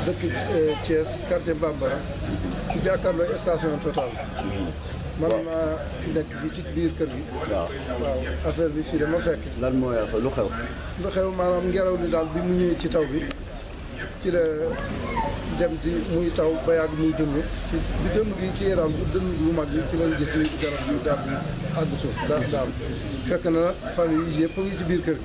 dëkk Thiès quartier Bambara ci jàkkaarloo station Total man maa nekk fii ci biir kër gi waaw waaw affaire bi fii dama fekk lan mooy lu xew lu xew maanaam ngelaw li daal bi mu ñëwee ci taw bi ci la dem di muy taw ba yàgg muy dënn ci bi dënn gi ci yaram bu dënn bu mag bi ci lañ gis ni garab gi daal di àgg suuf daal daal fekk na nag famille yi yëpp a ngi ci biir kër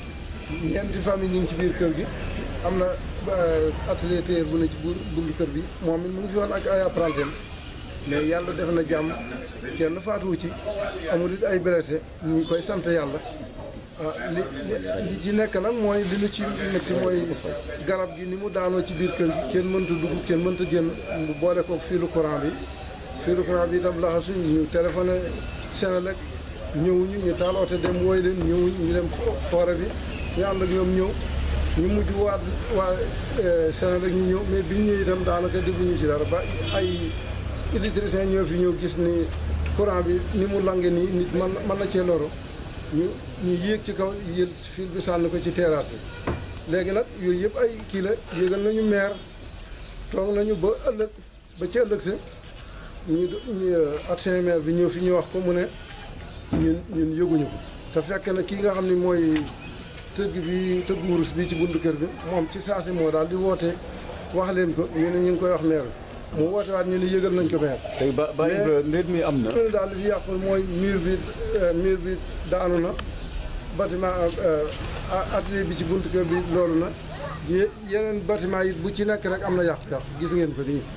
gi ñeenti famille ñu ngi ci biir kër gi am na atelier tailleur bu ne ci bu buntu kër bi moom it mu ngi fi woon ak ay apprenti mais yàlla def na jàmm kenn faatuwu ci amul it ay blessé ñu ngi koy sant yàlla ah li li ci nekk nag mooy li ñu ci métti mooy garab gi ni mu daanoo ci biir kër gi kenn mënta dugg kenn mënta génn mu boole ko fiilu courant bi fiilu courant bi itam laxasu ñu téléphoné Senelec ñëwuñu ñu taal oto dem wooy leen ñëwuñ ñu dem forêt bi ñu ànd ak ñoom ñëw ñu mujj waat waa Senelec ñu ñëw mais biñ ñëw itam daanaka defuñu ci dara ba ay électricien ñoo fi ñëw gis ni courant bi ni mu lange nii nit man mën na cee loro ñu ñu yéeg ci kaw yël fil bi sànni ko ci terrasse bi léegi nag yooyu yëpp ay kii la yéegal nañu maire toog nañu ba ëllëg ba ci ëllëg sa ñu ñu adjoint maire bi ñëw fi ñu wax ko mu ne ñun ñun yëguñu ko te fekk na kii nga xam ne mooy tëgg bi tëgg wurus bi ci buntu kër bi moom ci saasi moo daal di woote wax leen ko ñu ne ñu ngi koy wax maire bi mu woote waat ñu ne yëgal nañ ko maire tey ba ba mbir mi am na loolu daal li fi yàqul mooy mur bi mur bi daanu na bâtiment atelier bi ci buntu kër bi loolu na yeneen bâtiment yi bu ci nekk rek am na yàqu-yàqu gis ngeen ko nii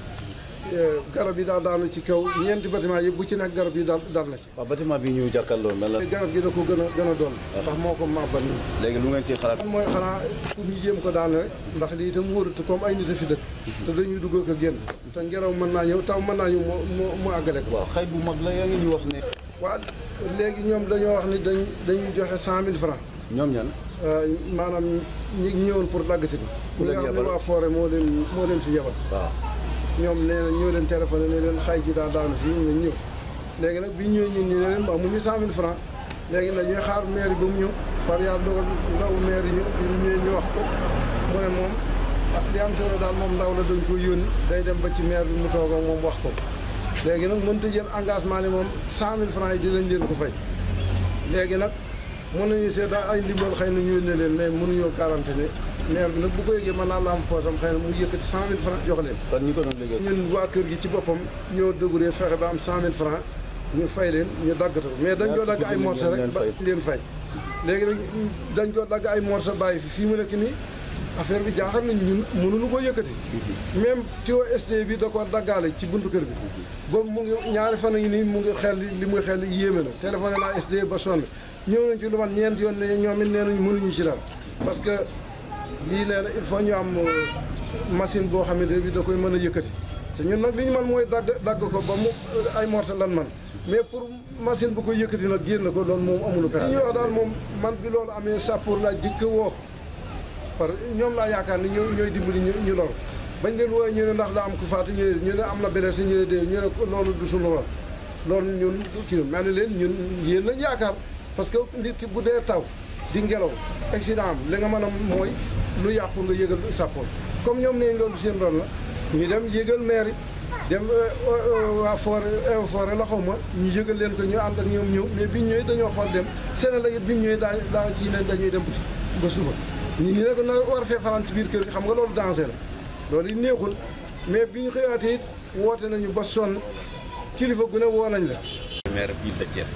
garab yi daal daanu ci kaw ñeenti bâtiment yi bu ci nekk garab yi daal dal na ci waaw bâtiment bi ñu jàkkaarloo mel na garab gi da ko gën a gën a doon ndax moo ko màbbal nii léegi lu ngeen ci xalaat mooy xanaa pour ñu jéem ko daane rek ndax lii itam wóorut comme ay nit a fi dëkk te dañuy dugg ko génn te ngelaw mën naa ñëw taw mën naa ñëw mu mu àggale ko waaw xëy bu mag la yaa ngi ñu wax ne waaw léegi ñoom dañoo wax ni dañ dañuy joxe cent mille francs ñoom ñan maanaam ñi ñëwoon pour dagg si ko Ku ñi leen nga xam ne yebal? waa forêt moo leen moo leen fi yebal waaw ñoom nee na ñoo leen téléphoné ne leen xay ji daa daanu fii ñu ñëw léegi nag bi ñëwee ñun ñu ne leen amuñu cent mille francs léegi nag ñuy xaar maire ba mu ñëw far yàlla dogal ndaw maire yi ñëw bi ñu ñëwee ñu wax ko mu ne moom ah li am solo daal moom ndaw la dañ ko yónni day dem ba ci maire bi mu toog ak moom wax ko léegi nag mënta jël engagement ne moom cent mille francs yi dinañ leen ko fay léegi nag mën nañu seet daal ay ndimbal xëy na ñu yónnee leen mais mënuñoo garanti ne maire bi nag bu ko yëgee mën naa la am poosam xëy na mu yëkkati cent mille francs jox leen kon ñi ko doon liggéey ñun waa kër gi ci boppam ñoo déguree fexe ba am cent mille francs ñu fay leen ñu daggata ko mais dañ koo dagg ay morceau rek ba leen fay léegi nag dañ ko dagg ay morceau bàyyi fi fii mu nekk nii affaire bi jaaxal nañ ñun mënuñu ko yëkkati même tuyau SD bi da ko daggaale ci buntu kër bi boobu mu ngi ñaari fan yi nii mu ngi xel li muy xel yéeme na téléphoné naa SD ba sonn ñëw nañ ci lu man ñeent yoon ne ñoom it nee nañ mënuñu ci dara parce que lii nee na il faut ñu am machine boo xamante ne bi da koy mën a yëkkati te ñun nag li ñu man mooy dagg dagg ko ba mu ay morceau lan man mais pour machine bu ko yëkkati nag génn ko loolu moom amulu pexe li ñuy wax daal moom man bi loolu amee sàppour laa jëkk woo par ñoom laa yaakaar ni ñoo ñooy dimbali ñu ñu lor bañ leen wooye ñu ne ndax daa am ku faatu ñu ne ñu ne am na beneen si ñu ne dee ñu ne ko loolu du suñu war loolu ñun kii mel ni leen ñun yéen lañ yaakaar parce que nit ki bu dee taw di ngelaw accident am li nga mën a mooy lu yàqu nga yëgal sàppoor comme ñoom nee loolu seen ron la ñu dem yëgal maire yi dem waa forêt forêt la xaw ma ñu yëgal leen ko ñu ànd ak ñoom ñëw mais biñ ñëwee dañoo xool dem seen la it biñ ñëwee daa daa kii ne dañuy dem ba suba ñu ñu ne ko na war fee fanaan ci biir kër gi xam nga loolu danger la loolu it neexul mais bi ñu xëyaatee it woote nañu ba sonn kilifa gu ne woo nañ la maire ville de Thiès.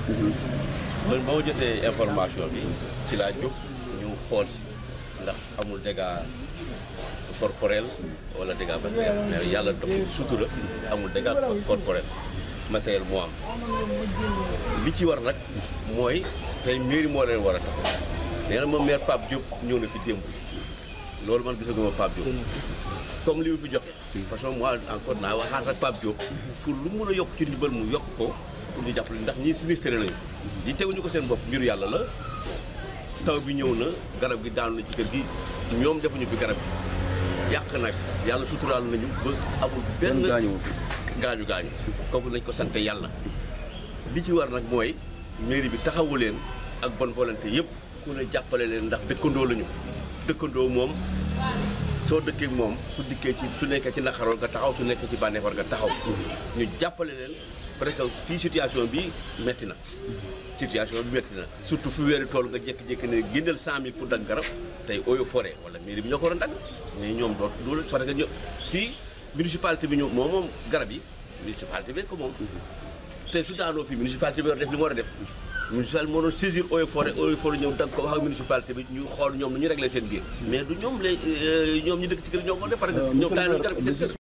man ba ma jotee information bi ci laa jóg ñu xool si ndax amul dégâts corporels wala dégâts matériels mais yàlla dox sutura amul dégâts corporels matériel moo am. li ci war nag mooy tey mairie moo leen war a tax nee na ma maire Pape Diop ñëw na fi démb loolu man gisaguma Pape Diop. comme li mu fi joxe. de toute façon moi encore naa waxaat ak Pape Diop pour lu mun a yokk ci ndimbal mu yokk ko pour ñu jàppale ndax ñii sinistré nañu li teguñu ko seen bopp mbiru yàlla la taw bi ñëw na garab gi daanu na ci kër gi ñoom defuñu fi garab gi yàq nag yàlla suturaal nañu ba amul benn gaañu gaañu gaañu kooku nañ ko sante yàlla li ci war nag mooy mairie bi taxawu leen ak bonne volonté yëpp ku ne jàppale leen ndax dëkkandoo lañu dëkkandoo moom soo dëkkee ak moom su dikkee ci su nekkee ci naqar war nga taxaw su nekkee ci bànneex war nga taxaw ñu jàppale leen parce que fii situation bi metti na situation bi metti na surtout fu weeri tool nga jékki-jékki ne génneel cent mille pour dagg garab tey eaux et forêt wala mairie bi ñoo ko war a dagg mais ñoom doot du parce que ño fii municipalité bi ñu moom moom garab yi municipalité bi ko moom te su daanoo fii municipalité bi war a def li mu war a def municipalité moo doon saisir eaux et forêt eaux et forêt ñëw dagg ko wax ak municipalité bi ñu xool ñoom nu ñu réglé seen biir mais du ñoom lay ñoom ñu dëkk ci kër ñoo ko def parce que ñoom daanaka garab yi seen